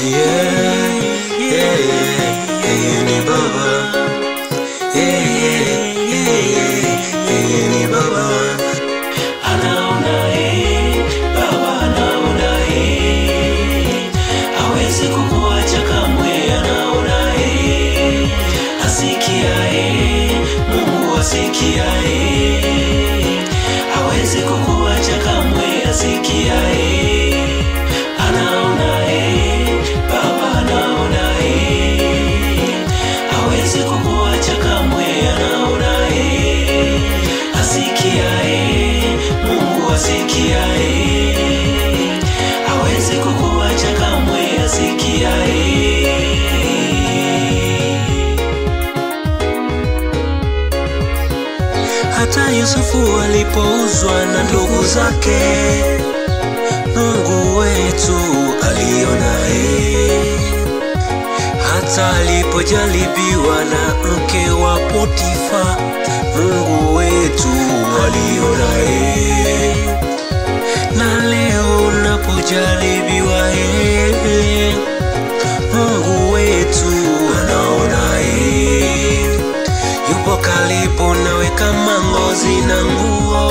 yeah, yeah, yeye ni baba yeah, yeah, yeah, yeah, yeye ni baba anaona eh, baba anaona eh, hawezi kukuacha kamwe, anaona eh, asikia eh, Mungu asikia eh, hawezi kukuacha kamwe, asikia eh, anaona eh, baba anaona eh, hawezi kukuacha kamwe, anaona eh, asikia eh, Mungu asikia eh, hawezi kukuacha kamwe, asikia eh. hata Yusufu alipouzwa na ndugu zake, Mungu wetu alionaye. Hata alipojaribiwa na mke wa Potifa, Mungu wetu alionaye. Na leo unapojaribiwa yeye, Mungu wetu anaonaye yupo karibu nawe kama ngozi na nguo.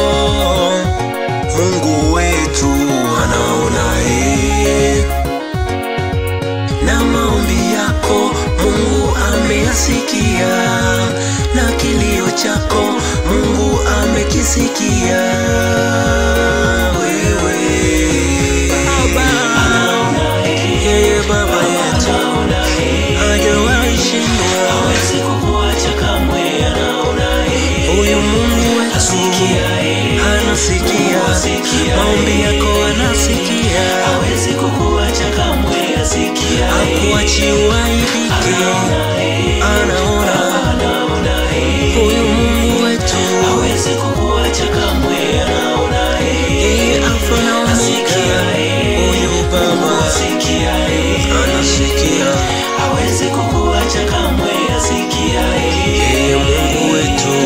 Mungu wetu anaonaye, na maombi yako Mungu ameyasikia, na kilio chako Mungu amekisikia. Wewe Anaona eh, yeye Baba yetu anaona eh, hajawahi shindwa. hawezi kukuacha kamwe, anaona eh, Huyu Mungu wetu asikia eh, anasikia asikia maombi eh, yako, anasikia hawezi kukuacha kamwe, asikia eh, akuachi waibike, anaona eh, anaona anaona eh, huyu Mungu wetu hawezi kukuacha kamwe, anaona eh, yeye Alfa na Omega, asikia eh, huyu Baba asikia eh, anasikia, hawezi kukuacha kamwe, asikia eh, yeye Mungu wetu.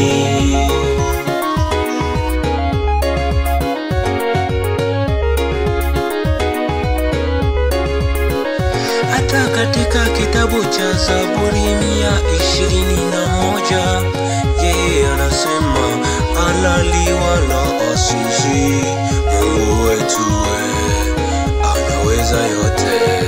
hata katika kitabu cha Zaburi mia ishirini na moja yeye anasema alali wala asizi, Mungu wetu we, anaweza yote.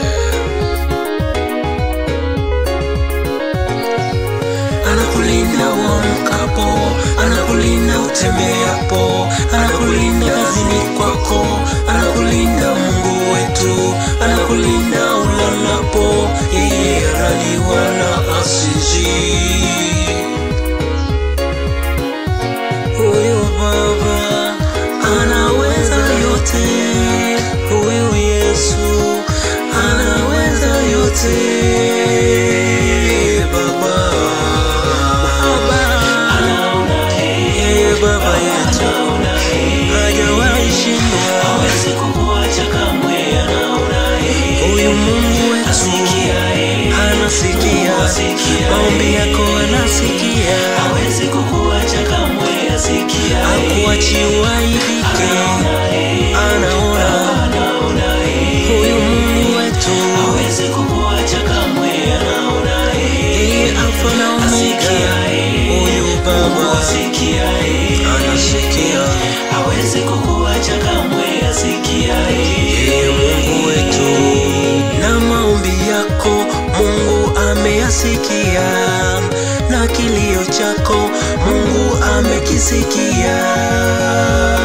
Anakulinda uamkapo, anakulinda utembeapo, anakulinda kazini kwako, anakulinda Mungu wetu, anakulinda ulalapo, yeye halali wala asizi. Huyu Baba anaweza yote, huyu Yesu anaweza yote. Baba, anaona eh, yeye Baba yetu anaona eh, hajawahi shindwa. hawezi kukuacha kamwe, anaona eh, Huyu Mungu wetu asikia eh, anasikia asikia maombi yako, anasikia hawezi kukuacha kamwe, asikia eh, akuachi waibike, anaona eh, anaona anaona eh, huyu Mungu wetu hawezi kukuacha kamwe, anaona eh, yeye Alfa na Omega, asikia eh, huyu Baba asikia eh, anasikia, hawezi kukuacha kamwe, asikia eh, yeye Mungu wetu, na maombi yako Mungu ameyasikia, na kilio chako Mungu amekisikia.